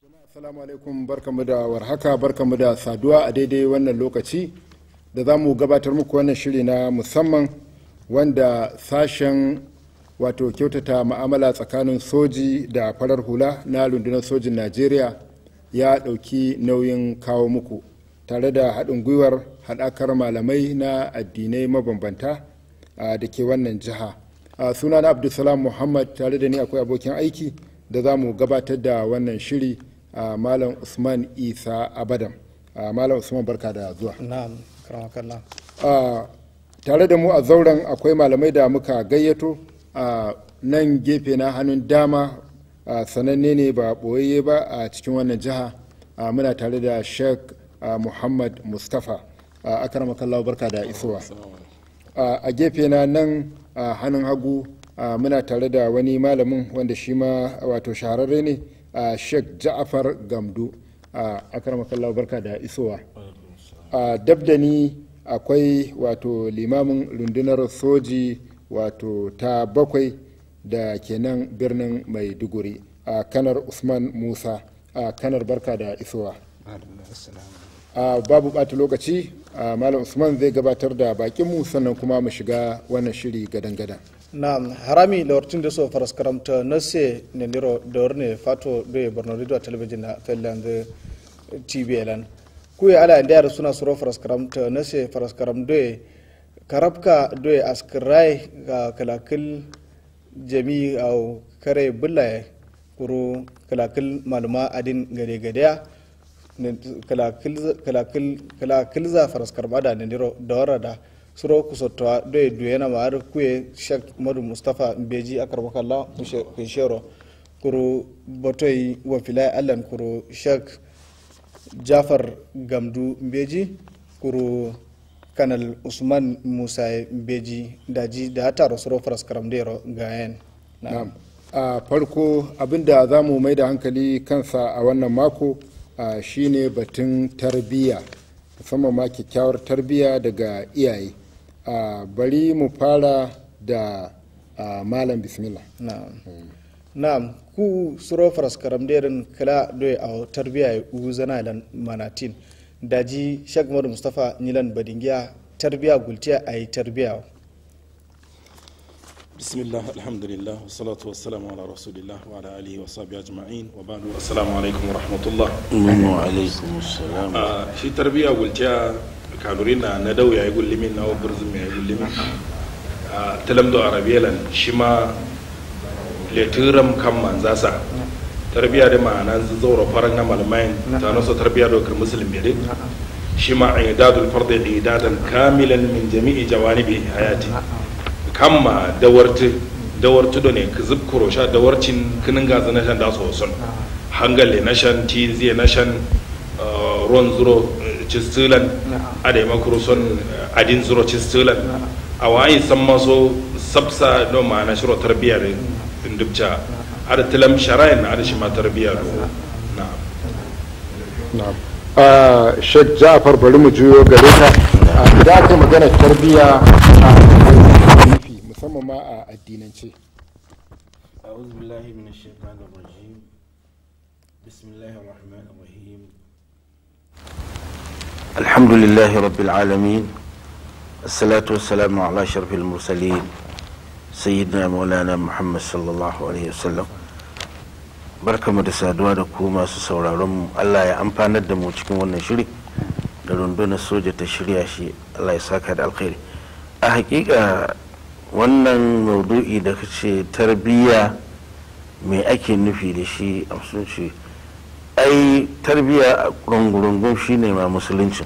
Assalamu alaikum barkamu da warhaka barkamu da saduwa a daidai wannan lokaci da za mu gabatar muku wannan shiri na musamman wanda sashen wato kyautata ma'amala tsakanin soji da farar hula na rundunar sojin Najeriya ya ɗauki nauyin kawo muku tare da haɗin gwiwar haɗakar malamai na addinai mabambanta da ke wannan jiha. sunana Abdulsalam Muhammad tare da ni akwai abokin aiki da za mu gabatar da wannan shiri. Uh, malam usman isa abadan uh, malam usman barka da zuwa na'am karamakalla uh, tare da mu a zauren akwai malamai da muka gayyato a nan gefe na hannun dama sananne ne ba ɓoyayye ba a cikin wannan jiha muna tare da sheikh muhammad mustapha akaramakallah barka da isowa a gefe na nan hannun hagu muna tare da wani malamin wanda shi ma wato shahararre ne a sheikh ja'afar gamdu a akaramakallah barka da isowa a dabdani akwai wato limamin rundunar soji wato ta bakwai da kenan birnin maiduguri a kanar usman musa a kanar barka da isowa a babu bata lokaci a malam usman zai gabatar da bakinmu sannan kuma mu shiga wannan shiri gadan-gadan na'am harami lortin da so faras karamta na se ne niro dorne fato do borno radio television na felland tv lan ku ya ala ndiyar suna suro faras karamta na se faras karam do karabka do askrai ga kalakil jami au kare bulla kuro kalakil maluma adin gade gadaya kalakil za faras karma da ne niro da warada suro kusottowa doye duyena ma ar kuye shek madu mustapha beji akar wakalla kunshero kuru botoy wafilai allan kuru shek jafar gamdu beji kuru kanal usman musa beji daji da taro suro faras karamdero gayen na'am a farko abinda za mu mai da hankali kansa a wannan mako shine batun tarbiyya musamman ma kyakkyawar tarbiyya daga iyaye Uh, bari mu fara da uh, malam bismillah na'am na'am ku suro faras karam derin kala doye a tarbiya u zana lan manatin daji shek madu mustafa nilan badingiya tarbiya gultiya a yi tarbiya bismillah alhamdulillah wasalatu wassalamu ala rasulillah wa ala alihi wa sahbihi ajma'in wa ba'du assalamu alaikum wa rahmatullah wa alaikum assalam shi tarbiya gultiya kanurin na na dau yayi gullimin na burzum yayi gullimin a talam do arabiyalan shi ma letiram kan manzasa tarbiya da ma'ana zaura faran na malamain ta naso tarbiya da kar muslim bede shi ma idadul fardi idadan kamilan min jami'i jawanibi hayati kamma dawarti dawarti do ne kizib kurosha dawarcin kinin gaza na shan da so son hangale na shan tiziye na shan ruwan zuro cistilan ada yi makuru son adin zuro cistilan a wayi san maso sabsa don ma na shiro tarbiyya da dubca ada tilam sharayin na ada shi ma tarbiyya do na na'am shek ja'far bari mu juyo gare ka idan aka magana tarbiyya a nufi musamman ma a addinance أعوذ بالله من الشيطان الرجيم بسم الله الرحمن الرحيم الحمد لله رب العالمين الصلاة والسلام على أشرف المرسلين سيدنا مولانا محمد صلى الله عليه وسلم barkamu da saduwa da ku masu sauraron mu Allah ya amfanar da mu cikin wannan shiri da rundunar soja ta shirya shi Allah ya saka da alkhairi a hakika wannan maudu'i da kace tarbiyya me ake nufi da shi a musulunci ai tarbiyya a rungurungun shine ma musuluncin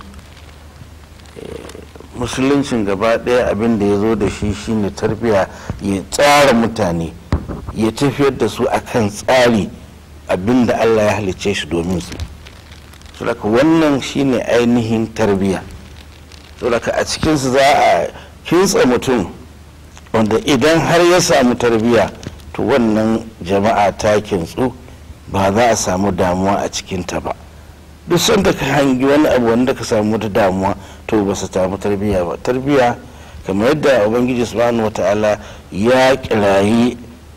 musuluncin gaba ɗaya abin da ya zo da shi shine tarbiyya ya tsara mutane ya tafiyar da su akan tsari abin da allah ya halicce shi domin su saboda wannan shine ainihin tarbiyya saboda a cikinsu za a kintsa mutum wanda idan har ya samu tarbiyya to wannan jama'a ta kintsu ba za a samu damuwa a cikinta ba duk sanda ka hangi wani abu wanda ka samu wata damuwa to ba su samu tarbiyya ba tarbiyya kamar yadda ubangiji subhanahu wata'ala ya kirayi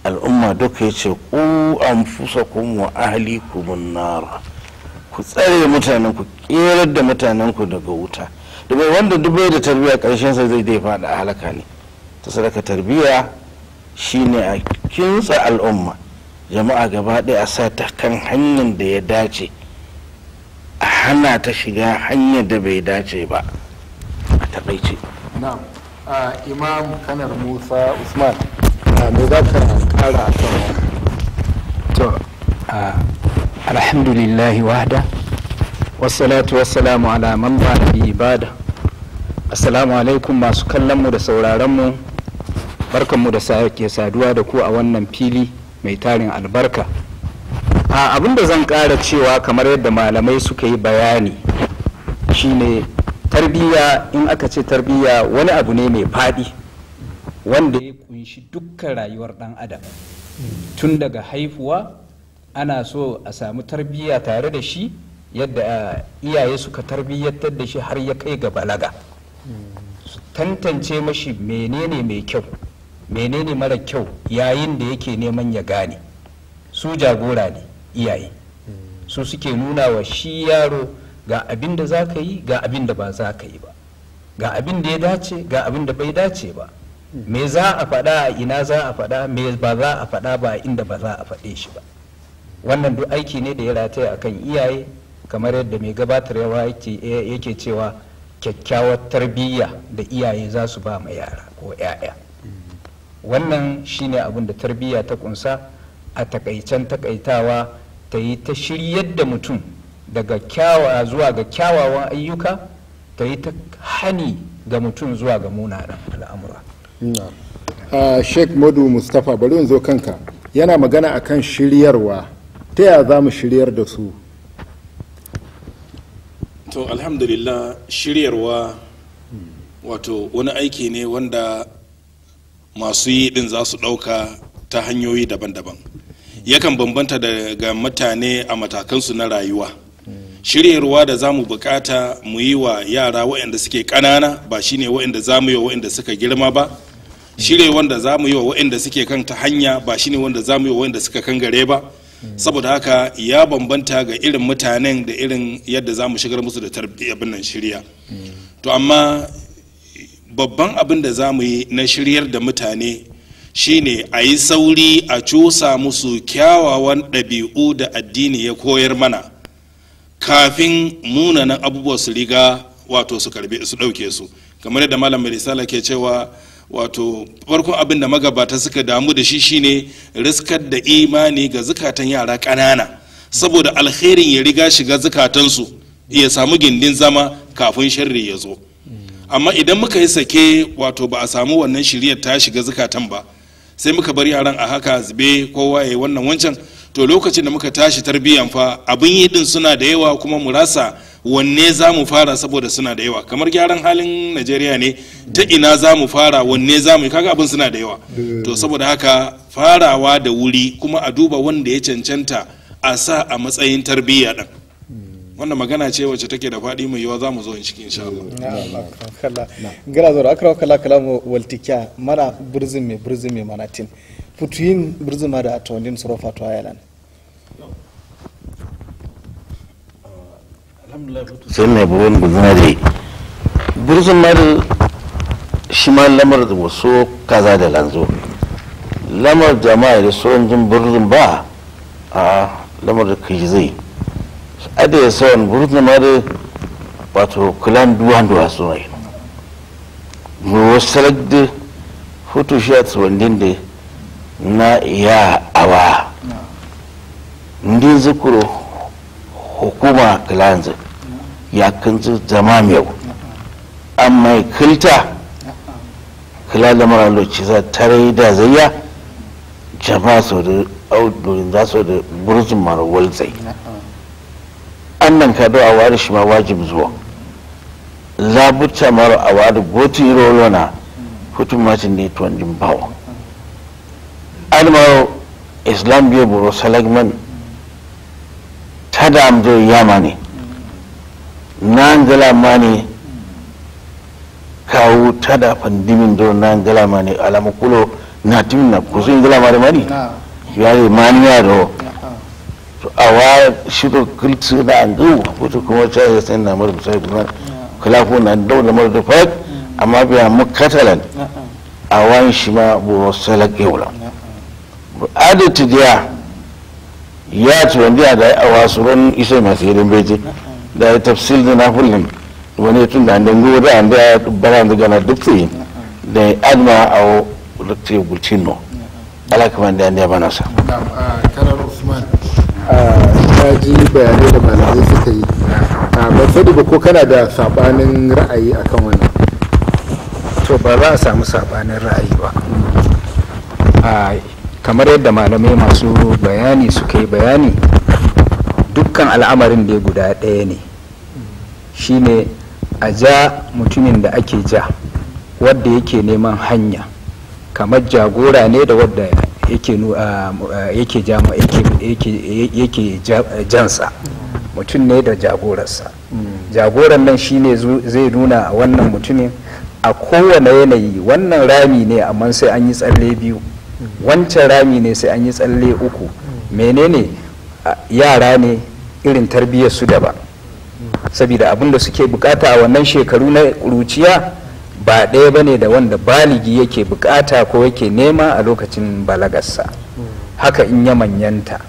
al'umma duka ya ce ku an fusa wa ahli kumun nara ku tsare mutanen ku kerar da mutanen ku daga wuta domin wanda dubai da tarbiyya karshen sa zai dai fada a halaka ne ta sadaka tarbiyya shine a kintsa al'umma jama'a gaba ɗaya a sa ta kan hanyar da ya dace a hana ta shiga hanyar da bai dace ba a taƙaice na'am a imam kanar musa usman a me za ka kara a kan wannan to a alhamdulillahi wahda wassalatu wassalamu ala man ba nabi ibada assalamu alaikum masu kallonmu da sauraronmu barkanmu da sake saduwa da ku a wannan fili mai tarin albarka a abin da zan ƙara cewa kamar yadda malamai suka yi bayani shine tarbiyya in aka ce tarbiyya wani abu ne mai faɗi wanda ya kunshi dukkan rayuwar ɗan adam tun daga haifuwa ana so a samu tarbiyya tare da shi yadda uh, iyaye suka tarbiyyantar da shi har ya kai ga balaga su tantance mashi menene mai kyau menene mara kyau yayin da yake neman ya gane su jagora ne iyaye su suke nuna wa shi yaro ga abin da za ka yi ga abin da ba za ka yi ba ga abin da ya dace ga abin da bai dace ba me za a faɗa a ina za a faɗa me ba za a faɗa ba inda ba za a faɗe shi ba wannan duk aiki ne da ya rataya akan iyaye kamar yadda mai gabatarwa yake cewa kyakkyawar tarbiyya da iyaye za su ba ma yara ko 'ya'ya wannan shine abin da tarbiyya ta kunsa a takaicen takaitawa ta yi ta shiryar da mutum daga kyawa zuwa ga kyawawan ayyuka ta yi ta hani ga mutum zuwa ga munanan al'amura a sheikh madu mustapha bari in zo kanka yana magana akan shiryarwa ta yaya za mu shiryar da su to alhamdulillah shiryarwa wato wani aiki ne wanda masu yi din za su ɗauka ta hanyoyi daban-daban yakan bambanta daga mutane a matakansu na rayuwa shiryarwa da za mu bukata mu yi wa yara waɗanda suke ƙanana ba shine waɗanda za mu yi wa waɗanda suka girma ba shirye wanda za mu yi wa waɗanda suke kan ta hanya ba shine wanda za mu yi wa waɗanda suka kan gare ba saboda haka ya bambanta ga irin mutanen da irin yadda za mu shigar musu da tarbiyyar nan shirya to amma babban abin da za mu yi na shiryar da mutane shine a yi sauri a cusa musu kyawawan ɗabi'u da addini ya koyar mana kafin munanan abubuwa su riga wato su karbe su ɗauke su kamar yadda malam mai risala ke cewa wato farkon abin da magabata suka damu da shi shine riskar da imani ga zukatan yara ƙanana saboda alherin ya riga shiga zukatansu ya samu gindin zama kafin sharri ya zo amma idan muka yi sake wato ba a samu wannan shiryar ta shiga zukatan ba sai muka bar yaran a haka zube kowa ya yi wannan wancan to lokacin da muka tashi tarbiyyan fa abin yi din suna da yawa kuma mu rasa wanne za mu fara saboda suna da yawa kamar gyaran halin najeriya ne ta ina za mu fara wanne za mu yi kaga abin suna da yawa to saboda haka farawa da wuri kuma a duba wanda ya cancanta a sa a matsayin tarbiyya din wannan magana ce wacce take da faɗi mai yawa za mu zo in ciki insha Allah kala gara zoro akra kala kala mo waltikya mana burzin me burzin me manatin futuyin burzin ma da atondin sorofa to ayalan sai mai buwan guzina da burzun mara shi ma lamar da wasu kaza da lanzo lamar jama'a da sauran jin burzun ba a lamar da kai zai ada ya sauran burzun mara wato kulan duwan duwa su mai mu wasu da hutu shi a tsawandin da na iya awa ndin zukuro hukuma kilanzu ya kanzu zama mai amma kilta kila da mara lokaci za tare da zayya jama'a sau da audurin za su da burzun mara walzai annan ka a wari shi ma wajib zuwa labuta mara a wari gotin rolo na hutun macin ne tuwon jin bawa almaro islam biyu buru salagman tada amdo yamani nangala mani kawu tada pandimin do nangala mani alamu kulo na timin na kusa ingila mari mari ya yi maniya da a wa shirin kulci na an gau wato kuma ta yi sai na mara misali kuma kalafu na daula mara da fat amma biya mu katalan a wani shi ma buru salak yaula adati diya ya ci wanda da a wasu ran isa masu yirin beji da ya tafsil da na fulin wani tun da an dango da an da bara da gana duk tsaye da ya adma a wata gulcin no ala kamar da ya bana sa karar usman ta ji bayanai da malamai suka yi ban sani ba ko kana da sabanin ra'ayi akan wannan to ba za a samu sabanin ra'ayi ba a kamar yadda malamai masu bayani suka yi bayani dukkan al'amarin da guda ɗaya ne shine a ja mutumin da ake ja wadda yake neman hanya kamar jagora ne da wadda yake nu- ah, ah, yake jama- yake- yake- yake ja- jansa mutum ne da jagorarsa jagoran nan shine zu- zai nuna a wannan mutumin a kowane yanayi wannan rami ne amma sai an yi tsalle biyu wancan rami ne sai an yi tsalle uku menene a, yara ne irin tarbiyyar su daban saboda abin da suke bukata a wannan shekaru na ƙuruciya ba ɗaya ba ne da wanda baligi yake bukata ko yake nema a lokacin balagarsa haka in ya manyanta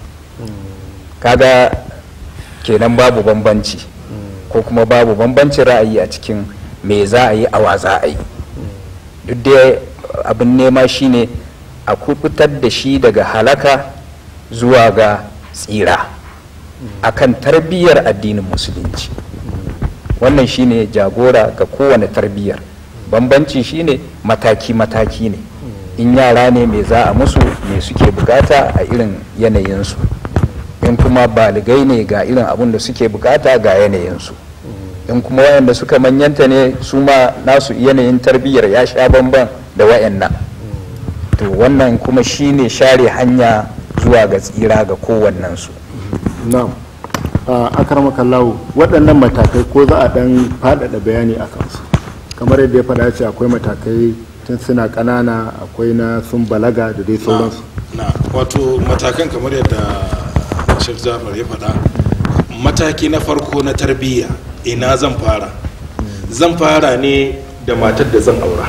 kaga kenan babu bambanci ko kuma babu bambancin ra'ayi a cikin me za a yi awa za a yi duk dai abin nema shine a kubutar da shi daga halaka zuwa ga tsira akan tarbiyyar addinin musulunci wannan shine jagora ga kowane tarbiyyar bambanci shine mataki-mataki ne in yara ne me za a musu me suke bukata a irin yanayinsu in kuma baligai ne ga irin abin da suke bukata ga yanayinsu in kuma wayanda suka manyanta ne su ma nasu yanayin tarbiyyar ya sha bamban da wayannan to wannan kuma shine share hanya zuwa ga tsira ga kowannensu na'am a akarmaka lawo waɗannan matakai ko za a ɗan faɗaɗa bayani a kansu kamar yadda ya faɗa ce akwai matakai tun suna ƙanana akwai na sun balaga da dai sauransu na wato matakan kamar yadda shek jafar ya faɗa mataki na farko na tarbiyya ina zan fara zan fara ne da matar da zan aura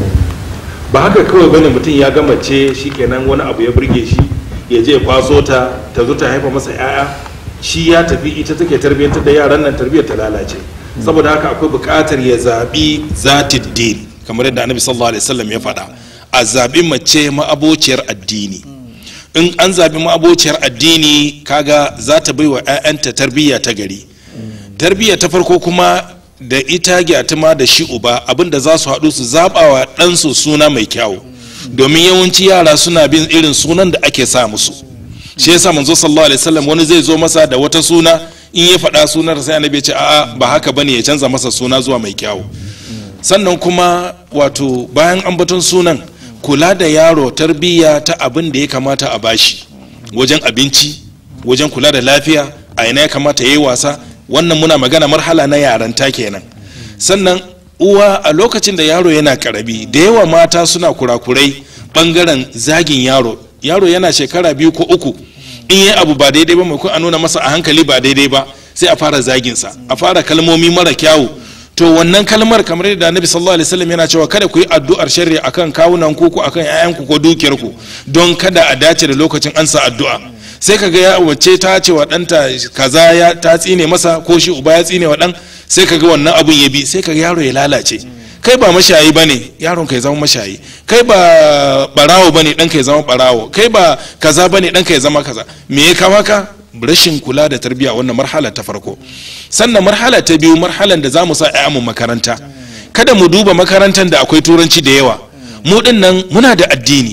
ba haka kawai bane mutum ya gama ce shikenan wani abu ya burge shi ya je ya kwaso ta ta zo ta haifa masa 'ya'ya shi ya tafi ita take tarbiyyantar da yaran nan tarbiyyar ta lalace saboda haka akwai buƙatar ya zaɓi zatid din kamar yadda annabi sallallahu alaihi wasallam ya faɗa a zaɓi mace ma'abociyar addini in an zaɓi ma'abociyar addini kaga za ta bai wa 'ya'yanta tarbiyya ta gari tarbiyya ta farko kuma da ita gyatuma da shi uba abinda za su haɗu su zaɓa wa ɗansu suna mai kyawu domin yawanci yara suna bin irin sunan da ake sa musu shi yasa manzo sallallahu alaihi wasallam wani zai zo masa da wata suna in ya faɗa sunar sai annabi ya ce a'a ba haka bane ya canza masa suna zuwa mai kyawu sannan kuma wato bayan ambaton sunan kula da yaro tarbiyya ta abin da ya kamata a bashi wajen abinci wajen kula da lafiya a ina ya kamata ya yi wasa wannan muna magana marhala na yaranta kenan sannan uwa a lokacin da yaro yana karabi da yawa mata suna kurakurai bangaren zagin yaro yaro yana shekara biyu ko uku in yi abu ba daidai ba mai a nuna masa a hankali ba daidai ba sai a fara zaginsa a fara kalmomi mara kyawu to wannan kalmar kamar yadda annabi sallallahu alaihi wasallam yana cewa kada ku yi addu'ar sharri akan kawunan ku ko akan ƴaƴanku ko dukiyar ku don kada a dace da lokacin ansa addu'a sai kaga ya wacce ta ce wa ɗanta kaza ya ta tsine masa ko shi uba ya tsine wa ɗan sai kaga wannan abun ya bi sai kaga yaro ya lalace kai ba mashayi bane yaron ka ya zama mashayi kai ba barawo bane ɗanka ya zama barawo kai ba kaza bane ɗanka ya zama kaza me ya kawo ka rashin kula da tarbiyya wannan marhala ta farko sannan marhala ta biyu marhalan da za mu sa mu makaranta kada mu duba makarantar da akwai turanci da yawa mu din nan muna da addini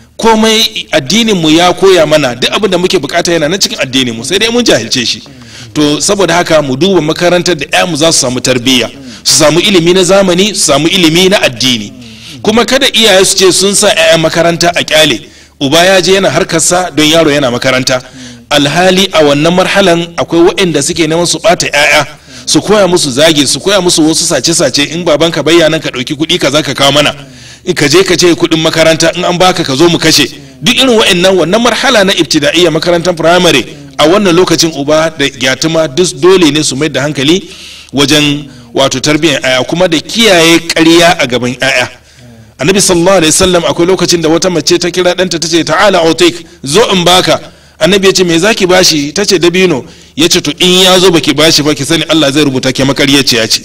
komai addinin mu ya koya mana duk abin da muke bukata yana nan cikin addinin mu sai dai mun jahilce shi to saboda haka mu duba makarantar da mu za su samu tarbiyya su samu ilimi na zamani su samu ilimi na addini kuma kada iyaye su ce sun sa 'ya'yan makaranta a kyale uba ya je yana harkarsa don yaro yana makaranta alhali a wannan marhalan akwai waɗanda suke neman su ɓata 'ya'ya su koya musu zage su koya musu wasu sace-sace in babanka bayyana ka ɗauki kuɗi kaza ka kawo mana ka je ka ce kuɗin makaranta in an baka ka zo mu kashe duk irin wa'annan wannan marhala na ibtida'iyya makarantar firamare a wannan lokacin uba da gyatuma duk dole ne su mai da hankali wajen wato tarbiyyar aya kuma da kiyaye ƙarya a gaban aya annabi sallallahu alaihi wasallam akwai lokacin da wata mace ta kira ɗanta ta ce ta'ala autik zo in baka annabi ya ce me zaki bashi ta ce dabino ya ce to in ya zo baki bashi ba ki sani Allah zai rubuta ke makaryaci ya ce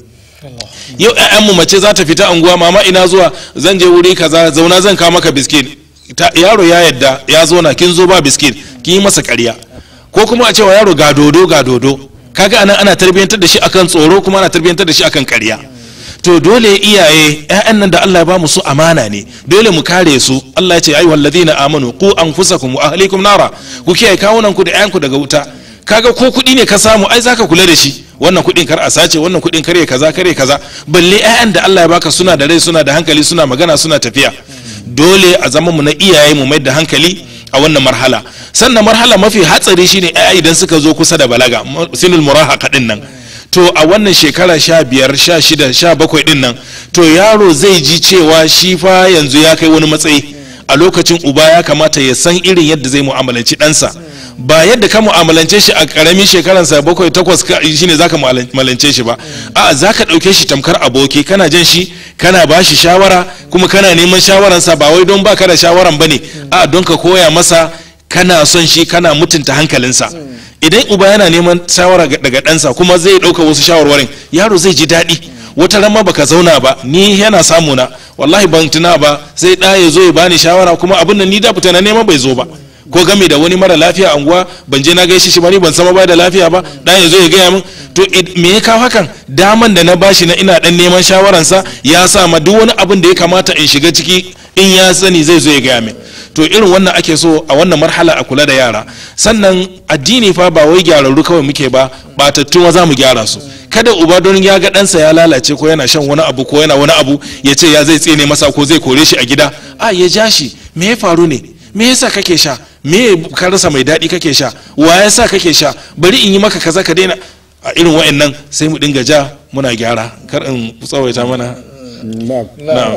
yau mu mace za ta fita anguwa mama ina zuwa zan je wuri kaza zauna zan kawo maka biskit yaro ya yadda ya zo na kin zo ba biskit kin yi masa ƙarya ko kuma a cewa yaro ga dodo ga dodo kaga anan ana tarbiyyantar da shi akan tsoro kuma ana tarbiyyantar da shi akan ƙarya to dole iyaye ƴaƴan nan da Allah ya ba mu su amana ne dole mu kare su Allah ya ce ayyuhal ladina amanu qu anfusakum wa ahlikum nara ku kiyaye kawunan ku da ƴaƴanku daga wuta kaga ko kuɗi ne ka samu ai zaka kula da shi wannan kuɗin kar a sace wannan kuɗin kare kaza kare kaza balle ƴaƴan da Allah ya baka suna da rai suna da hankali suna magana suna tafiya dole a zaman mu na iyaye mu mai da hankali a wannan marhala sannan marhala mafi hatsari shine ƴaƴa idan suka zo kusa da balaga sinul murahaqa din nan to a wannan shekara sha biyar sha shida sha bakwai din nan to yaro zai ji cewa shi fa yanzu ya kai wani matsayi a lokacin uba ya kamata ya san irin yadda zai mu'amalanci ɗansa ba yadda ka mu'amalance shi a ƙaramin shekaransa bakwai takwas shine zaka mu'amalance shi ba a zaka ɗauke shi tamkar aboki kana jan shi kana ba shi shawara kuma kana neman shawaransa ba wai don baka da shawaran bane a don ka koya masa kana son shi kana mutunta hankalinsa idan uba yana neman shawara daga ɗansa kuma zai ɗauka wasu shawarwarin yaro zai ji daɗi wata ran ma baka zauna ba ni yana samu na wallahi ban tuna ba sai ɗa ya zo ya bani shawara kuma abin nan ni da fita na neman bai zo ba ko game da wani mara lafiya a unguwa ban je na gaishe shi ba ni ban sama ba da lafiya ba ɗa ya zo ya gaya min to me ya kawo hakan daman da na bashi na ina dan neman shawaransa ya sa ma duk wani abin da ya kamata in shiga ciki in ya sani zai zo ya gaya min to irin wannan ake so a wannan marhala a kula da yara sannan addini fa ba wai gyararru kawai muke ba batattun za mu gyara su kada uba don ya ga ɗansa ya lalace ko yana shan wani abu ko yana wani abu ya ce ya zai tsene masa ko zai kore shi a gida a ya ja shi me ya faru ne me yasa kake sha me ka rasa mai daɗi kake sha wa yasa kake sha bari in yi maka kaza ka daina a irin wa'annan sai mu dinga ja muna gyara kar in tsawaita mana na'am na'am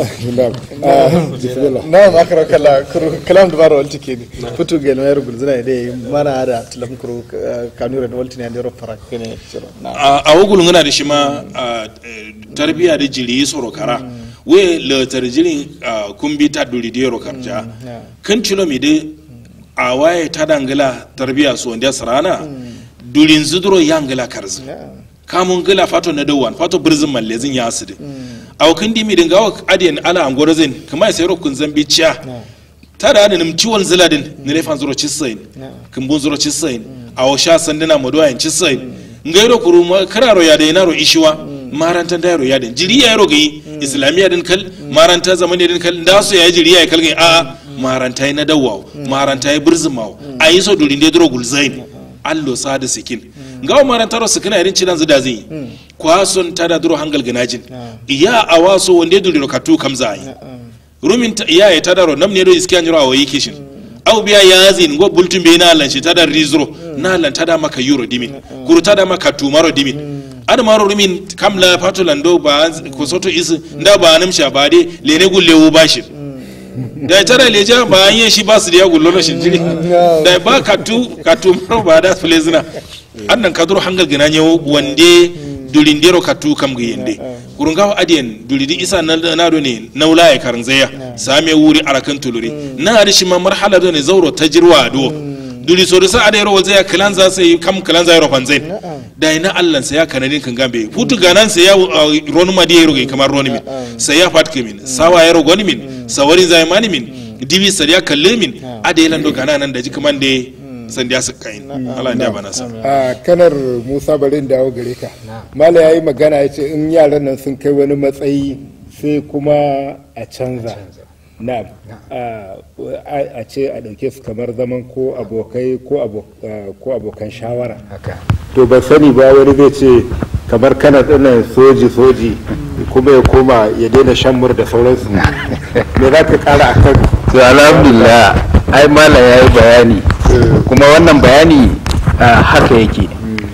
na'am akara kala kuru kalam da baro walti ke futu gel mayar gulzuna da mana da tilam kuru kanura da walti ne da rofara kene shiro a a wugul ngana da shi ma a, eh, tarbiya da jiri soro kara we le tarjirin a, kumbi ta duri de ro karja kan cilo mi de a waye ta dangala tarbiya so ndia sarana durin zudro yangala karzi kamun gila fato na dawan fato birzin mallezin ya asidi a kan dimi dinga wa adiyan ala angorozin kuma ya sayro kun zambi ciya ta da nim ciwon ziladin ne lefan zuro cisain kun bun zuro cisain a wa sha sandina maduwa cisain ngairo kuru ma- kararo ya da yanaro ishiwa marantan da yaro ya da jiri ya yaro gai islamiya din kal maranta zamani din kal da su ya yi jiri ya kal gai a maranta na dawawo maranta ya birzin mawo a yi so durin da duro gulzain allo sada sikin ngawa marantaro sikina irin cidan zida zai kwason tada duro hangal ganajin iya a waso wanda ya duliro katu kamza ai rumin ta- iya ya tada ro namne do iskiya nyiro awayi kishin au biya ya zin go bultun be na lan shi tada rizro na lan tada maka euro dimin kuru tada maka tumaro dimin ada maro rumin kamla patulan do ba ko soto is nda ba namsha ba de lene gullewu bashi da ya tara leja ba an yi shi ba su da ya gullo rashin jiri da ba ka tu ka tu maro ba da filezina annan ka duro hangal gina ne wande durin dero ka tu kam ga yende kurun gawa adiyan duridi isa na nado ne naula ya karin zaya same wuri arakan tuluri na ari shi ma marhala do ne zauro ta jirwa do duri so da sa ada yaro zaya kalan za sai kam kalan za yaro fanzai da ina allan sai ya kanadin kan gambe futu ganan sai ya ronu madi yaro ga kamar ronu min sai ya fatke min sawa yaro goni min sawarin zai mani min dibi sai ya kalle min ada yalan do gana nan da ji kaman da san da su kai Allah ya bana sa a kanar musa bari in dawo gare ka mala ya yi magana ya ce in yaran nan sun kai wani matsayi sai kuma a canza na'am a a ce a ɗauke su kamar zaman ko abokai ko abo- ah, ko abokan shawara haka to ban sani ba wani zai ce kamar kana ɗanan soji soji kuma ya koma ya daina shan mur da sauransu me za ka kara a kan to alhamdulillah ai mala ya yi bayani kuma wannan bayani ah, haka yake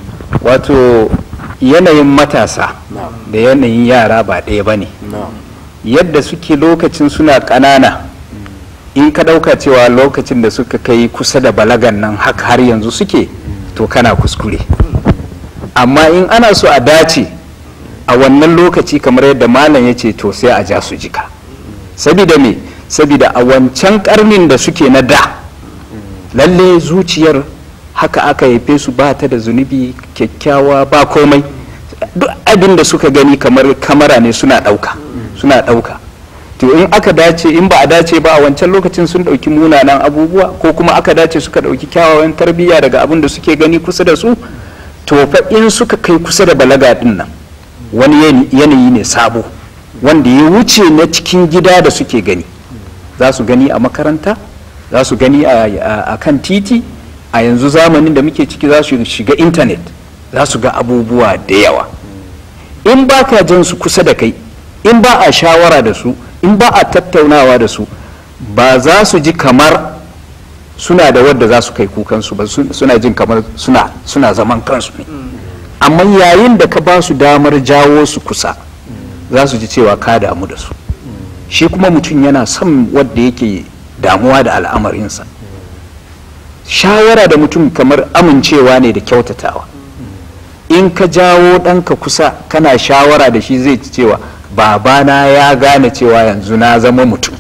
wato yanayin matasa da yanayin yara ba ɗaya ba ne yadda suke lokacin suna ƙanana in ka ɗauka cewa lokacin da suka kai kusa da balagan nan haka har yanzu suke to kana kuskure amma in ana so a dace a wannan lokaci kamar yadda malam ya ce to sai a ja su jika sabida me sabida a wancan karnin da suke na da lalle zuciyar haka aka haife su ba ta da zunubi kyakkyawa ba komai duk abin da suka gani kamar kamara ne suna ɗauka suna ɗauka to in aka dace in ba a dace ba a wancan lokacin sun ɗauki munanan abubuwa ko kuma aka dace suka ɗauki kyawawan tarbiyya daga abin da suke gani kusa da su to fa in suka kai kusa da balaga din nan wani yanayi ne sabo wanda ya wuce na cikin gida da suke gani za su gani a makaranta za su gani a kan titi a yanzu zamanin da muke ciki za su shiga intanet za su ga abubuwa da yawa in ba ka jan su kusa da kai in ba a shawara da su in ba a tattaunawa da su ba za su ji kamar suna da wadda za su kai kukansu ba suna jin kamar suna, suna zaman kansu ne amma yayin da ka ba su damar jawo su kusa za su ji cewa ka damu da su shi kuma mutum yana son wadda yake damuwa da al'amarinsa shawara da mutum kamar amincewa ne da kyautatawa in ka jawo ɗanka kusa kana shawara da shi zai ci cewa babana ya gane cewa yanzu na zama mutum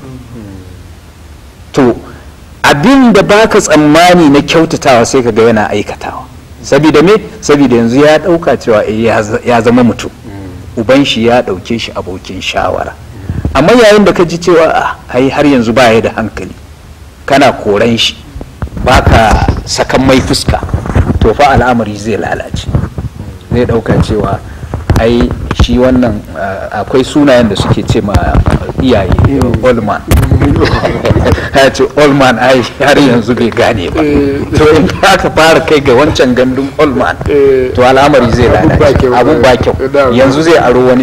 to abin da baka tsammani na kyautatawa sai ka ga yana aikatawa saboda me saboda yanzu ya ɗauka cewa ya zama mutum uban shi ya ɗauke shi abokin shawara amma yayin da ka ji cewa ai har yanzu ba ya da hankali kana koran shi baka sakan mai fuska to fa al'amari zai lalace zai ɗauka cewa ai shi wannan akwai sunayen da suke ce ma iyaye olman ya ce olman ai har yanzu bai gane ba to in aka fara kai ga wancan gandun olman to al'amari zai lalace abun ba kyau yanzu zai aro wani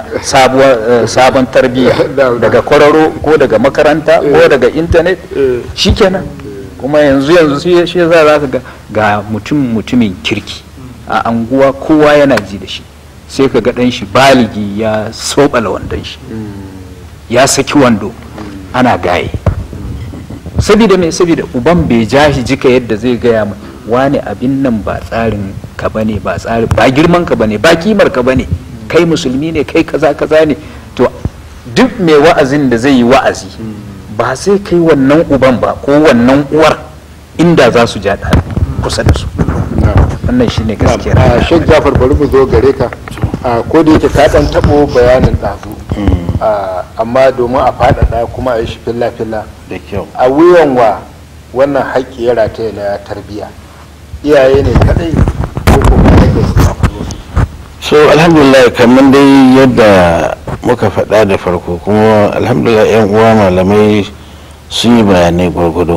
sabon tarbiyya daga kwararo ko daga makaranta ko daga intanet shikenan kuma yanzu yanzu shi za ka ga ga mutum mutumin kirki a anguwa kowa yana ji da shi sai ka ga ɗan shi baligi ya soɓala wandon shi ya saki wando ana gaye saboda mai saboda uban bai ja shi jika yadda zai gaya mai wani abin nan ba tsarin ka bane ba tsarin ba girman ka bane ba kimar ka bane kai musulmi ne kai kaza kaza ne to duk mai wa'azin da zai yi wa'azi ba sai kai wannan uban ba ko wannan uwar inda za su ja kusa da su wannan shine gaskiyar a shek jafar bari mu zo gare ka ko da yake ka dan tabo bayanin ɗazu amma domin a faɗaɗa kuma a yi shi filla-filla da kyau a wuyan wa wannan haƙƙi ya rataya na tarbiyya iyaye ne kadai ko kuma rage so alhamdulillah kamar dai yadda muka faɗa da farko kuma alhamdulillah yan uwa malamai sun yi bayanai gwargwado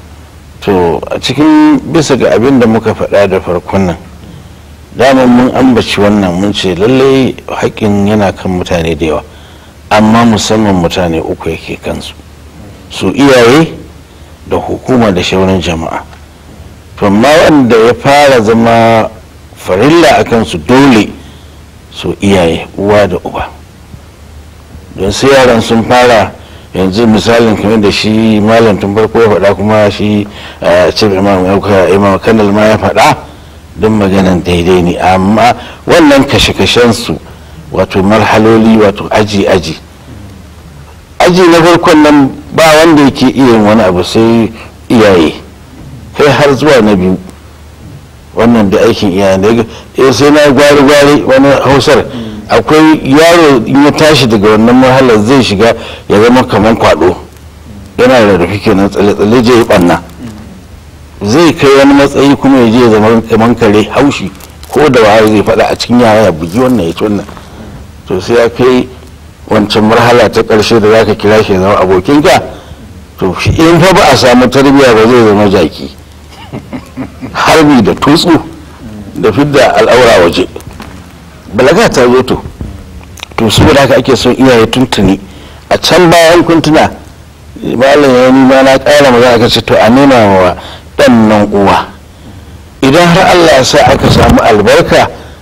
to a cikin bisa ga abin da muka faɗa da farkon nan daman mun ambaci wannan mun ce lallai haƙƙin yana kan mutane da yawa amma musamman mutane uku yake kansu su iyaye da hukuma da shauran jama'a to amma wanda ya fara zama farilla a kansu dole su iyaye uwa da uba don sai yaran sun fara yanzu misalin kamar da shi malam tun farko ya faɗa kuma shi cin imam kanal ma ya faɗa don maganan daidai ne amma wannan kashe-kashen su wato marhaloli wato aji-aji aji na farkon nan ba wanda yake iya yin wani abu sai iyaye kai har zuwa na biyu wannan da aikin iyaye da sai na gwari-gwari wani hausar akwai yaro in ya tashi daga wannan mahalar zai shiga ya zama kamar kwado yana da rufi kenan tsalle-tsalle je ya banna zai kai wani matsayi kuma ya je ya zama kamar kare haushi ko da wahar zai faɗa a cikin yara ya bugi wannan ya ci wannan to sai ya kai wancan marhala ta ƙarshe da za ka kira shi ya zama abokinka to in fa ba a samu tarbiyya ba zai zama jaki harbi da tutsu da fidda al'aura waje balaga ta zo to to saboda haka ake son iyaye tuntuni a can bayan kuntuna malam ya nima na ƙara magana aka ce to a nema wa ɗan nan uwa idan har allah ya sa aka samu albarka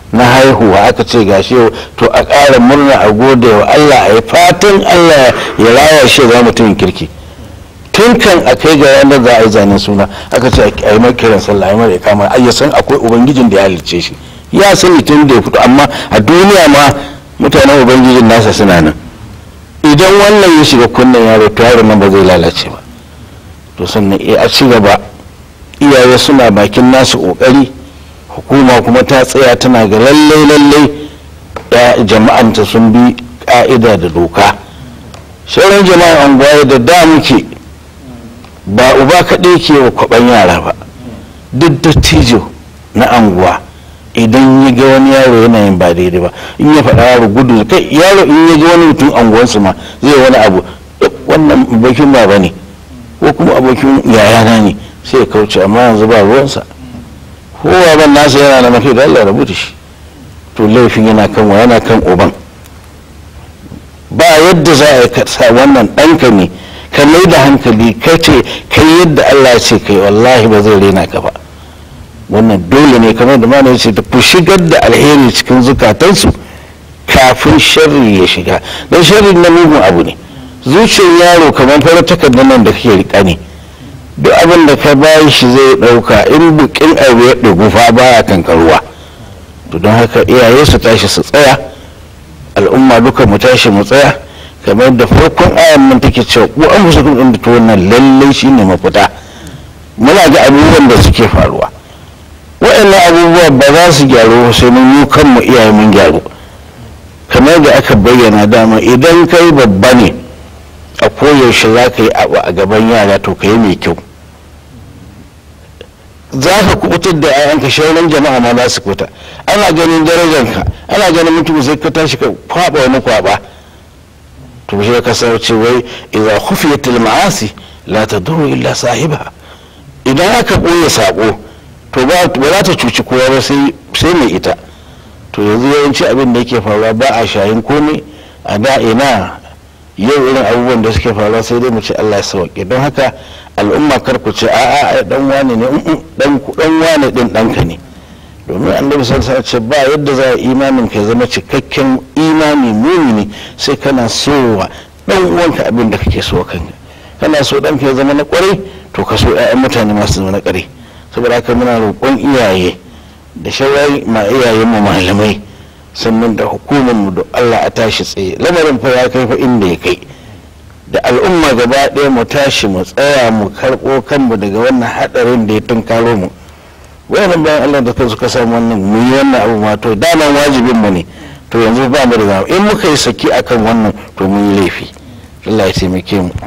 na haihuwa aka ce gashi yau to a ƙara murna a gode wa Allah a yi fatan Allah ya raya shi za mutumin kirki tun kan a kai ga ranar za a yi zanen suna aka ce a yi mai kiran sallah a yi mai kama ai ya san akwai ubangijin da ya halicce shi ya sani tun da ya fito amma a duniya ma mutanen ubangijin nasa suna nan idan wannan ya shiga kunnen yaro to yaron nan ba zai lalace ba to sannan a ci gaba iyaye suna bakin nasu kokari hukuma kuma ta tsaya tana ga lallai lallai ya jama'anta sun bi ka'ida da doka sauran jama'an anguwa da da muke ba uba kaɗai ke wa kwaɓan yara ba duk dattijo na anguwa idan ya ga wani yaro yana yin ba daidai ba in ya faɗa yaro gudu kai yaro in ya ga wani mutum anguwansu ma zai wani abu wannan abokin baba ne ko kuma abokin yayana ne sai ya kauce amma yanzu ba ruwansa kowa ban nasa yana da mafi da Allah rabu da shi to laifin yana kan wa yana kan uban ba yadda za a yi sa wannan ɗanka ne ka mai da hankali ka ce kai yadda Allah ya ce kai wallahi ba zai rena ka ba wannan dole ne kamar da mana ce ku shigar da alheri cikin zukatansu kafin sharri ya shiga don sharri na mugun abu ne zuciyar yaro kamar fara takardar nan da kake rika ne duk abin da ka bayi shi zai dauka in bukin abu ya ɗugu fa baya kankaruwa to don haka iyaye su tashi su tsaya al'umma duka mu tashi mu tsaya kamar da farkon ayan nan take cewa ku an musu kun da to wannan lallai shine mafita muna ga abubuwan da suke faruwa waɗannan abubuwa ba za su gyaru sai mun yi kanmu iyaye mun gyaru kamar da aka bayyana dama idan kai babba ne a koyaushe za ka yi abu a gaban yara to ka yi mai kyau za ka kubutar da yayanka shauran jama'a ma za su kuta ana ganin darajanka ana ganin mutum sai ka tashi ka kwaba wani kwaba to shi ka san ce wai idza khufiyatil ma'asi la tadurru illa sahiba idan aka boye sako to ba za ta cuci kowa ba sai mai ita to yanzu yawanci abin da yake faruwa ba a shayin komai a da ina yau irin abubuwan da suke faruwa sai dai mu ce Allah ya sauke don haka al'umma kar ku ce a'a ai dan wane ne dan dan wane din danka ne domin annabi sallallahu alaihi ce ba yadda za a imanin ka zama cikakken imani mumini sai kana so wa dan uwanka abin da kake so kanka kana so danka ya zama na kwarai to ka so ƴaƴan mutane masu zama na kwarai saboda haka muna roƙon iyaye da shawari ma iyayen mu malamai sannan da hukumar mu da Allah a tashi tsaye lamarin fa ya kai fa inda ya kai da al'umma gaba ɗaya mu tashi mu tsaya mu karɓo kanmu daga wannan haɗarin da ya tunkaro mu wayannan bayan Allah da kansu ka samu wannan mu yi wannan abu ma to daman wajibin mu ne to yanzu ba mu da in muka yi saki akan wannan to mun yi laifi Allah ya taimake mu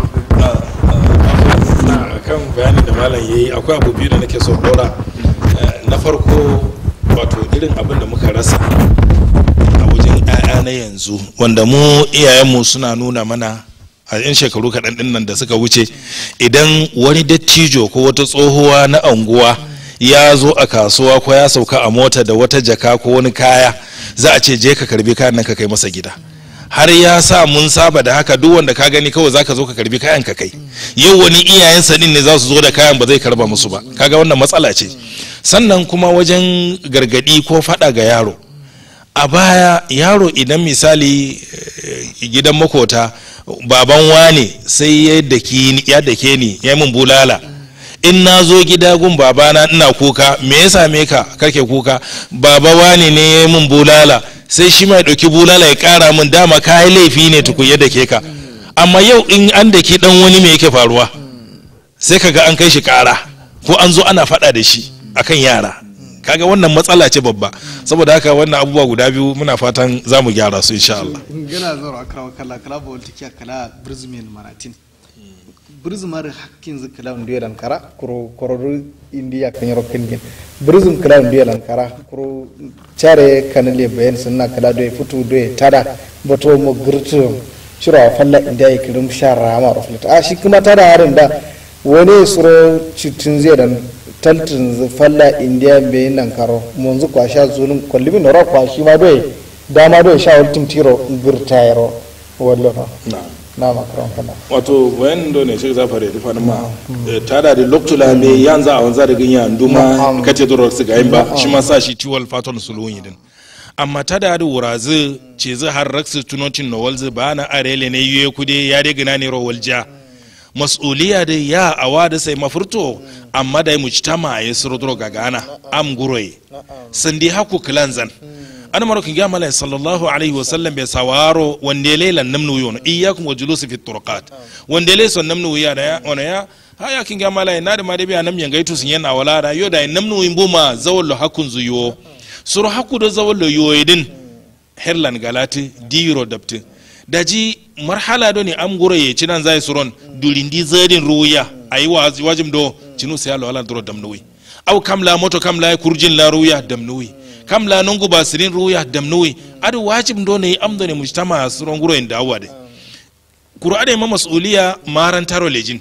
kan bayani da malam yayi akwai abu biyu da nake so dora na farko wato irin abin da muka rasa a wajen 'ya'ya na yanzu wanda mu iyayenmu suna nuna mana a yan shekaru kaɗan ɗin nan da suka wuce idan wani dattijo ko wata tsohuwa na anguwa ya zo a kasuwa ko ya sauka a mota da wata jaka ko wani kaya za a ce je ka karbi kayan nan ka kai masa gida har ya sa mun saba da haka duk wanda ka gani kawai zaka zo ka karbi kayan ka kai yau wani iyayensa din ne za su zo da kayan ba zai karba musu ba kaga wannan matsala ce sannan kuma wajen gargadi ko fada ga yaro a baya yaro idan misali gidan makota baban wane sai ya dake ni ya min bulala in na zo gida gun babana ina kuka me ya same ka kake kuka baba wane ne ya min bulala sai shi mai ɗauki bulala ya ƙara min dama kayi laifi ne tukun yadda ke ka amma yau in an da ke ɗan wani me yake faruwa sai kaga an kai shi ƙara ko an zo ana faɗa da shi akan yara kaga wannan matsala ce babba saboda haka wannan abubuwa guda biyu muna fatan za mu gyara su insha Allah gana zaro akra kala kala ba walta kiya kala brizmen maratin brizmar hakkin zikala ndiye lan kara kuro koro indiya kan yaro kingin brizm kala ndiye lan kara kuro chare kanale bayan sunna kala do futu do tada bato mo gurtu shira falla indiya ikirum shara ma raflata a shi kuma tada harin da wani suro citin zai dan taltin falla indiya bai nan karo munzu kwa sha zunun kwallimin nora kwa shi ma doye dama doye sha waltin tiro birta yaro wallo na na makaron kana wato bayan do ne shi zafare da fadin ma eh, tada da loktula me yanzu a wanza da ganya nduma Na'am. kace da su ga yin ba shi ma sa shi tiwal faton sulun din amma tada da wurazu ce zai har raksu tunocin nowalzu ba na arele ne yuye kude ya dai gina ne rawalja mas'uliya da ya awa da sai mafurto amma da mu citama ya suru ga gana am guroye sandi haku kilanzan ana maro kin gama sallallahu alaihi wasallam bai sawaro wanda lelan namnu yono iyyakum wa julusi fi turqat wanda le son namnu ya da ya ona ya haya kin gama lai na da ma da biya nam yanga itu sun yana wala da yo da namnu in buma zawallo hakun zuyo suru haku da zawallo yoyedin herlan galati diro dapti daji marhala do ne am goro ye cinan zai suron dulindi zadin ruya ayi wajim do cinu sai Allah wala duro damnuwi aw kam la moto kam la kurjin la ruya damnuwi kam la nungu basirin ruya damnuwi adu wajib do ne am do ne mujtama suron guro inda awade kuru ade ma mas'uliya maran taro lejin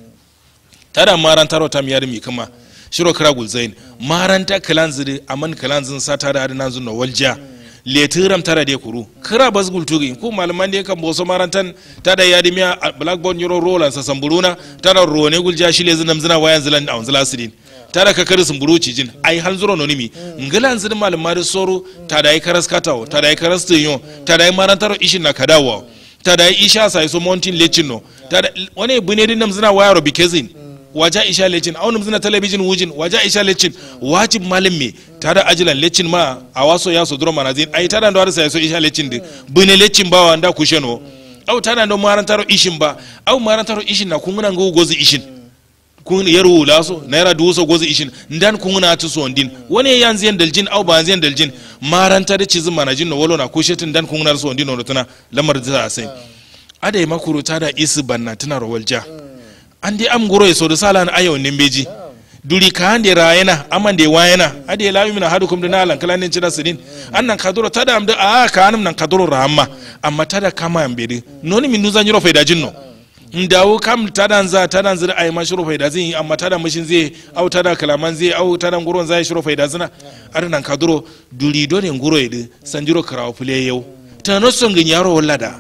tada maran taro tam yar mi kuma shiro kira gulzain maran ta kalanziri aman kalanzin sa tada adnan zunno walja letiram tara de kuru kira bas gultugi ko malaman de kan boso marantan tada yadi miya blackboard yoro rola sa samburuna tada rone gulja shi le zinam zina wayan zilan a wanzila sidin tada ka kari sumburu cijin ai hal zuro nonimi ngilan zin malama da soro tada ai karas katawo tada ai karas tinyo tada ai marantaro ishin na kadawo tada ai isha sai so mountain lechino tada wani bune din nam zina wayaro bikezin waja isha lecin aunum zina talabijin wujin waja isha lecin wajib malam me tada ajilan lecin ma a waso ya so duro manazin ai tada ndo arsa so isha lecin de bune lecin ba wanda kusheno au tada ndo marantaro ishin ba au marantaro ishin na kunguna ngo gozi ishin kun yaro laso naira dubu so gozi ishin ndan kunguna tu so ndin wani yanzu yan daljin au ba yan daljin maranta da cizin manajin no wolo na kushetin dan kunguna so ndin no tuna lamar da sai ada makuru tada isi banna tana rawalja an dai am goro so da sala na ayo nin beji duri ka hande rayena aman de wayena ade la yumina hadukum dana alan kalanin cida sidin annan kaduro tada am da a ka anam nan kaduro rahama amma tada kama am bedi noni min nuzan yoro faida jinno ndawo kam tada za tada zira ay mashuru faida zin amma tada mishin zai au tada kalaman zai au tada nguron zai shuru faida zina adan kaduro duri do ne nguro yidi sanjiro karawo fule yau tano songin yaro wallada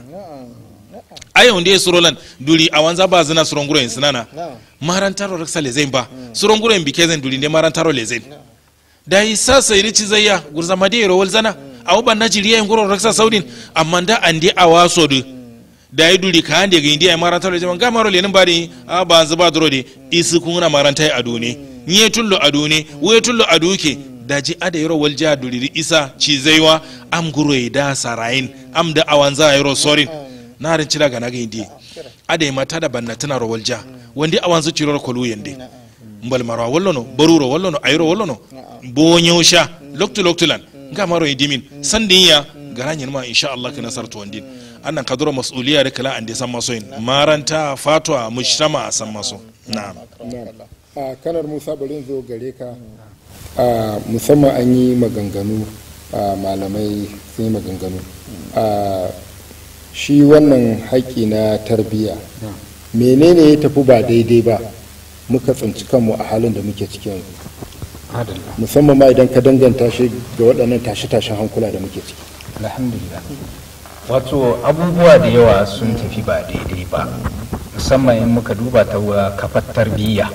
ayo ndi surolan duli awanza ba zina suronguro en sinana marantaro raksa lezen ba suronguro en bikezen duli ne marantaro lezen da isa sai rici zayya gurza made ro wal zana aw ban na jiriya en guro raksa saudin amma da andi awaso du da yi duli ka ande ga indi ay marantaro lezen ga maro lenin bari a ba zuba duro de isi kuna marantai adune nye tullo adune we tullo aduke daji ada yoro walja duli isa cizaiwa am guro da sarain am da awanza yoro sorin narin cira ga naga indi ada mata da banna tana ro walja wandi awan zu ciro kolu yende mbal maro wallono baruro wallono ayro wallono bonyo sha loktu loktulan ga maro idimin sandinya garanyin ma insha Allah kana sarto wandin annan kaduro mas'uliya da kala ande san maso yin maranta fatwa mushtama san maso na'am a kanar musa bari zo gare ka a musamman an yi maganganu a malamai sun yi maganganu a shi wannan haƙƙi na tarbiyya menene ya tafi ba daidai ba muka tsinci kanmu a halin da muke ciki yanzu musamman ma idan ka danganta shi ga waɗannan tashe-tashen hankula da muke ciki alhamdulillah wato abubuwa da yawa sun tafi ba daidai ba musamman in muka duba ta kafar tarbiyya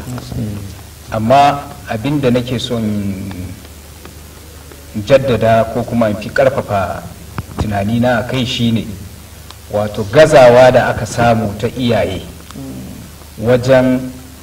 amma abin da nake son jaddada ko kuma in fi karfafa tunanina a kai shine wato gazawa da aka samu ta iyaye wajen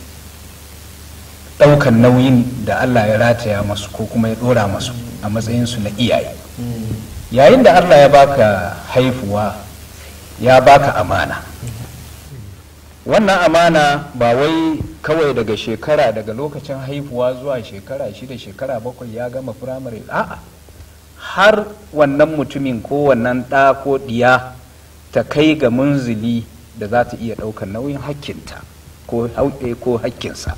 ɗaukan nauyin da allah ya rataya masu ko kuma ya ɗora masu a matsayinsu na iyaye yayin da allah ya baka haifuwa ya baka amana wannan amana ba wai kawai daga shekara daga lokacin haifuwa zuwa shekara shida shekara bakwai ya gama firamare a'a har wannan mutumin ko wannan ɗa ko ɗiya ta kai ga munzili da za ta iya ɗaukar nauyin hakkinta ko hauɗe ko hakkinsa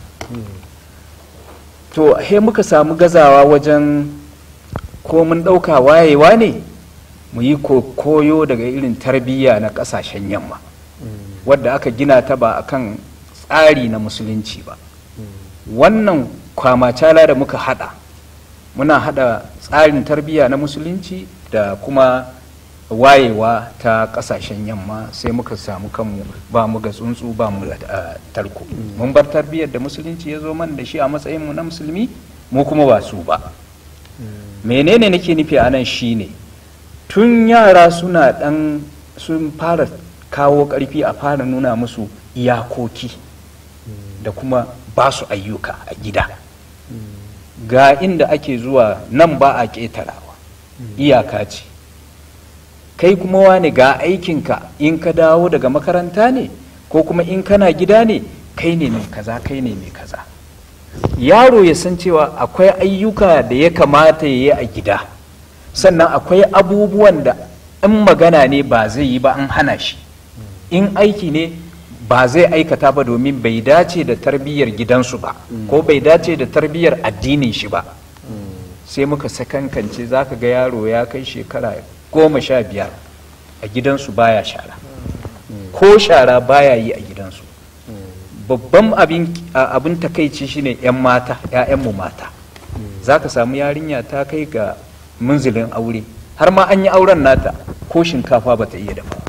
to he muka samu gazawa wajen ko mun ɗauka wayewa ne mu yi koyo daga irin tarbiyya na ƙasashen yamma wadda aka gina ta ba akan tsari na musulunci ba wannan kwamacala da muka hada muna hada tsarin tarbiyya na musulunci da kuma wayewa ta kasashen yamma sai muka samu kanmu ba mu ga tsuntsu ba mu ga ah, tarko mun bar tarbiyyar da musulunci ya zo man da shi a matsayin mu na musulmi mu kuma ba su ba menene nake nufi a nan shine tun yara suna dan sun fara kawo karfi a fara nuna musu iyakoki da kuma ba su ayyuka a gida ga inda ake zuwa nan ba a ƙetarawa iyaka ce kai kuma wani ga aikinka in ka dawo daga makaranta ne ko kuma in kana gida ne kai ne mai kaza kai ne mai kaza yaro ya san cewa akwai ayyuka da ya kamata ya yi a gida sannan akwai abubuwan da in magana ne ba zai yi ba an hana shi in aiki ne ba zai aikata ba domin bai dace da tarbiyyar gidansu ba ko bai dace da tarbiyyar addinin shi ba sai muka sakankance za ka ga yaro ya kai shekara goma sha biyar a gidansu baya shara ko shara baya yi a gidansu babban abin a- abin takaici shine 'yan mata 'ya'yanmu mata za ka samu yarinya ta kai ga munzilin aure har ma an yi auren nata ko shinkafa ba ta iya dafa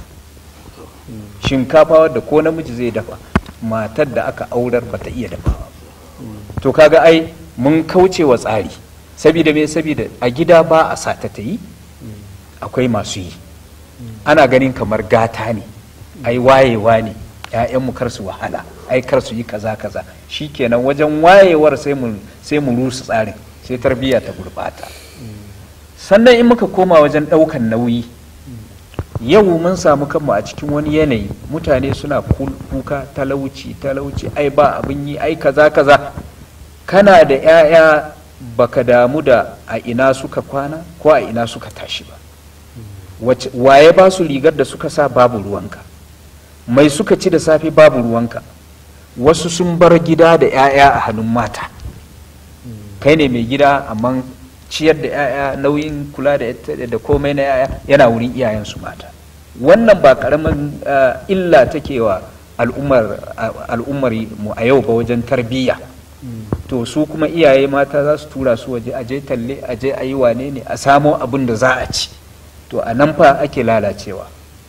shinkafa wadda ko namiji zai dafa matar da aka aurar ba ta iya dafa to kaga ai mun kauce wa tsari saboda me saboda a gida ba a sata ta yi akwai masu yi ana ganin kamar gata ne ai wayewa ne ‘ya'yanmu kar su wahala ai kar su yi kaza kaza shikenan wajen wayewar sai mu sai mu rusa tsarin sai tarbiyya ta gurbata sannan in muka koma wajen ɗaukan nauyi yau mun samu kanmu a cikin wani yanayi mutane suna kul- kuka talauci talauci ai ba abin yi ai kaza kaza kana da 'ya'ya baka damu da a ina suka kwana ko a ina suka tashi ba Wace- waye ba su rigar da suka sa babu ruwanka mai suka ci da safe babu ruwanka wasu sun bar gida da 'ya'ya a hannun mata kai ne mai gida amma ciyar da 'ya'ya nauyin kula da ita- da komai na 'ya'ya yana wurin iyayensu mata wannan ba karamin ah, illa take wa al'ummar ah, al'ummar mu a yau ba wajen tarbiyya to su kuma iyaye mata za su tura su waje aje talle aje a yi wane ne a samo abin da za a ci to a nan fa ake lalacewa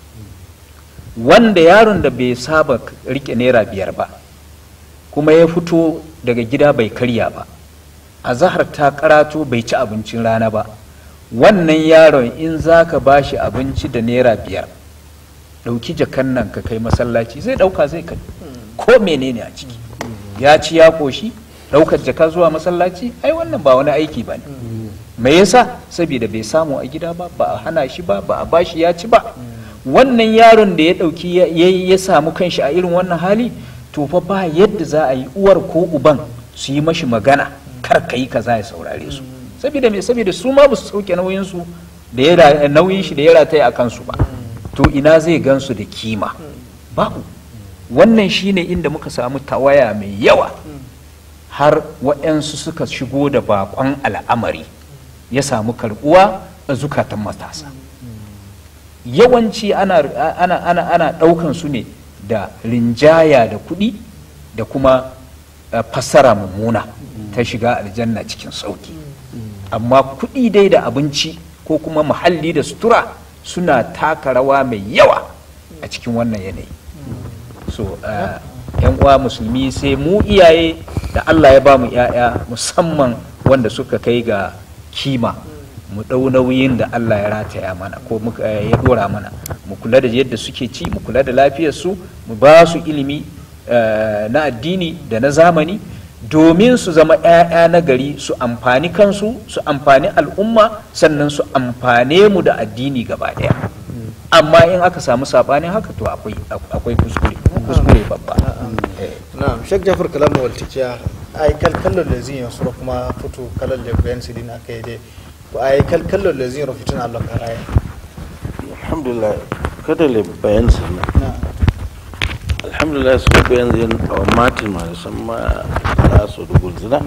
wanda yaron da bai saba rike naira biyar ba kuma ya fito daga gida bai karya ba a zahar ta karato bai ci abincin rana ba wannan yaron in za ka ba shi abinci da naira biyar ɗauki jakan nan ka kai masallaci zai ɗauka zai kai ko menene a ciki ya ci ya ƙoshi ɗaukar jaka zuwa masallaci ai wannan ba wani aiki ba ne me yasa saboda bai samu a gida ba ba a hana shi ba ba a bashi ya ci ba wannan yaron da ya ɗauki ya- ya ya samu kanshi a irin wannan hali to fa ba yadda za a yi uwar ko uban su yi mashi magana kar ka yi kaza ya saurare su saboda me saboda su ma ba su sauke nauyin su da ya ra- nauyin shi da ya rataya a kansu ba to ina zai gansu da kima babu wannan shine inda muka samu tawaya mai yawa har waɗansu suka shigo da bakon al'amari ya samu karbuwa a zukatan matasa yawanci ana, ana, ana, ana ɗaukan su ne da rinjaya da kuɗi da kuma eh, fassara mummuna ta shiga aljanna cikin sauki amma kuɗi dai da abinci ko kuma muhalli da sutura suna taka rawa mai yawa a cikin wannan yanayi so uh, yan uwa musulmi sai mu iyaye da Allah ya ba mu yaya musamman wanda suka kai ga kima mu ɗau nauyin da Allah ya rataya mana ko muka- eh, ya dora mana mu kula da yadda suke ci mu kula da lafiyarsu mu ba su ilimi eh, na addini da na zamani domin su zama 'ya'ya na gari su amfani kansu su amfani al'umma sannan su amfane mu da addini gaba ɗaya amma in aka samu saɓanin haka to akwai akwai kuskure kuskure babba Eh. na'am shek jafar kalam waltikiya ay kal kallol le zin sura kuma futu kalal le ben sidina kayde ko ay kal kallol le zin rofituna Allah karaye alhamdulillah kada le bayan sannan na'am alhamdulillah su ko bayan zin a matin ma san ma za su da gulzina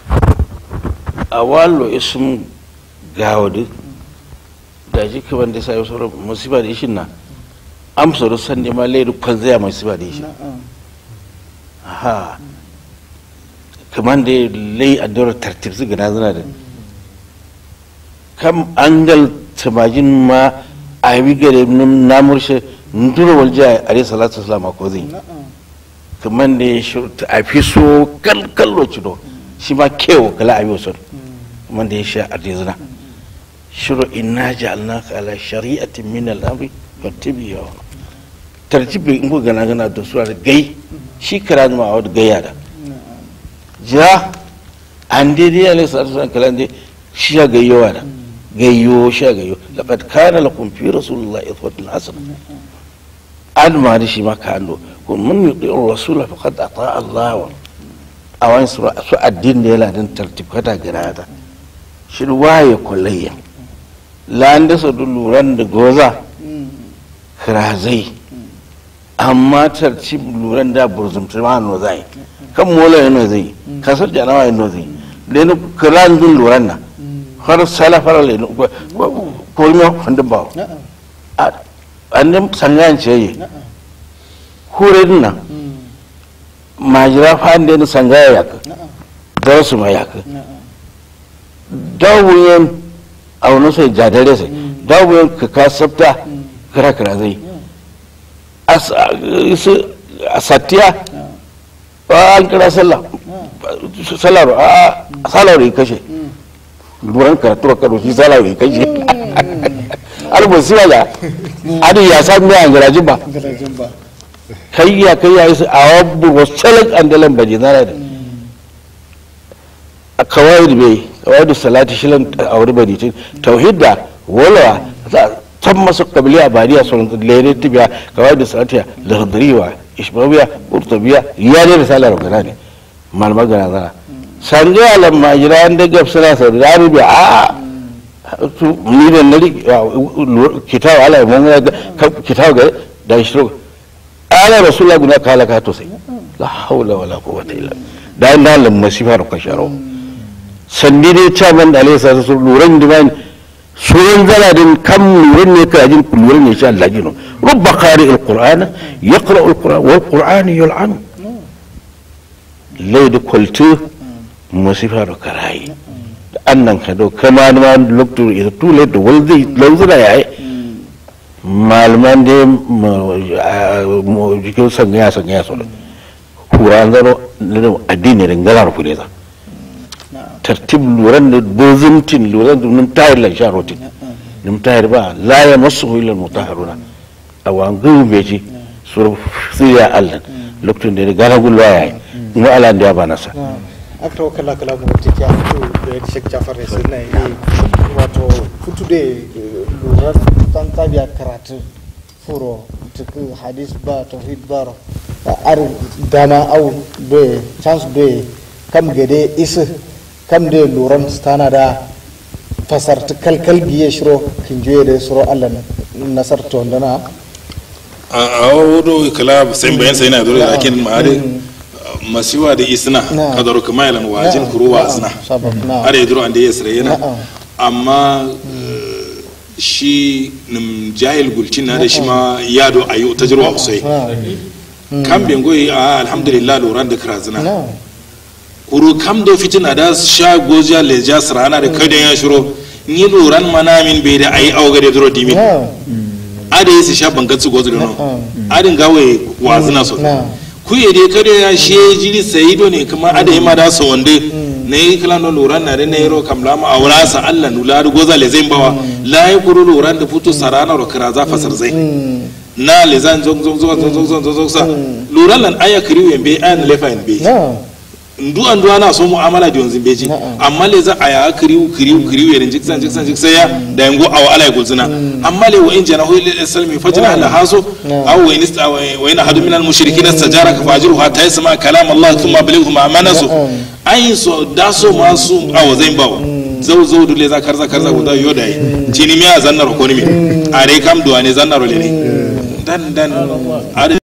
a wallo isum gawadi da ji kaman da sai sauran musiba da ishin na amsa da san ne ma lairu kan zai musiba da ishin na'am ha kaman da lai a dora tartib su gana zina da kam angal tamajin ma a bi gare na murshe ndura walja alayhi salatu wasalam ko zai kamar da ya shurta a fi so kallo cido shi ma kewa kala a biyu sun kamar da ya sha a dizina shiru inna ja'alnaka ala shari'atin min al-amri fattabi'ha tartibi in ko gana gana da su da gai shi kara ma a wadda gayya da ja an daidai alayhi salatu wasalam kalan dai shi ya gayyowa da gayyo shi ya gayyo laqad kana lakum fi rasulillahi uswatun hasana an ma da shi ma ka ando kun mun yuti rasula faqad ata Allah wa awan su su addin da yana din tartib kada garada shi waye kullayya lan da su luran da goza kirazai amma tartib luran da burzumta ma no zai kan mola yana zai kasar janawa yana zai da ne kiran dun luran na har salafar le ko mi wanda ba an sangan ce yi hurin nan majira fa da sangaya yaka dar su ma yaka dawuyen a wani sai jadare sai dawuyen ka ka sabta kira kira zai a satiya an kira sallah sallar a sallar ya kashe luran karatu ka doshi sallar ya kashe albu siya ya adi ya san me an garajin ba kai ya kai ya yi a wabu wasu salak an dalan baje na da a kawai da bai kawai da salati shilan a wuri bari tauhid da walawa tan masu kabili a bariya sun lere tibiya kawai da salatiya da hadriwa ishmawiya burtabiya ya ne da salar gana ne malmar gana zana sanje alam majira an daga suna sau da rubi a ni da na kitawa ala mun kitawa ga da shi ala rasulullah guna kala ka to sai la haula wala quwwata illa da inda lam masifa ka sharo sandi dai chairman da alayhi salatu luran divan suran zala din kam luran ne ka jin luran ne sha Allah jino rubba qari alquran yaqra alquran wal quran yul'an lai da kultu masifa ka rai annan ka do kama ma lokto ita tule da walzi lawzura yayi malaman da jikin sangaya sangaya su kura zaro addini ringalar ku ne za tartib luran da bozimtin luran da nun tayar lan sharotin nun tayar ba la ya masu huilar mutaharuna a wangan beji su siya allan lokacin da ya gana gulwa ya yi mu ala da ya ba nasa akta wa kala kala mu tiki a fito da ya shek jafar ya sunna yi wato fito da lura tan tabiya karatu furo tuku hadis ba tauhid ba ar dama au doye chance doye kam gede isa kam de luran stana da fasar ta kalkal giye shiro kin juye da shiro Allah nasar to ndana a a wodo kala sai bayan sai na dole lakin ma'ade masiwa da isna kadaro kuma yalan wajin kuruwa asna are duro ande yesre yana amma shi nim jahil gulcin na da shi ma yado ayu tajruwa usai kam bengoyi a alhamdulillah loran da krazina kuru kam do fitina da sha goja leja srana da kai da ya shiro ni loran mana min bai da ayi auga da duro dimin ada yi su sha bangatsu gozu da no adin gawe wazina so ku ye dai kare ya she jiri sai do ne kuma ada yi ma da so wande ne yi kala no loran na da ne ro kam lama awra sa Allah nula da goza le zai bawa la yi kuru loran da futu sarana ro kira za fasar zai na le zan zong zong zong zong zong zong zong sa loran lan aya kiriwe be an lefa en be ndu an duwa na so mu'amala da yanzu beji amma le za a ya kiriu kiriu kiriu yarin jiksan jiksan jiksan ya da yango awa ala gulzuna amma le wa in jana hu lil salmi fajna ala haso aw wa in wa in hadu min al mushrikin istajaraka fajiru hatta yasma kalam allah thumma balighu ma manasu ai so da so masu awa zai bawo zau zau dule za karza karza guda yoda yi cini miya zannar ko ni mi are kam duwa ne zannar le ne dan dan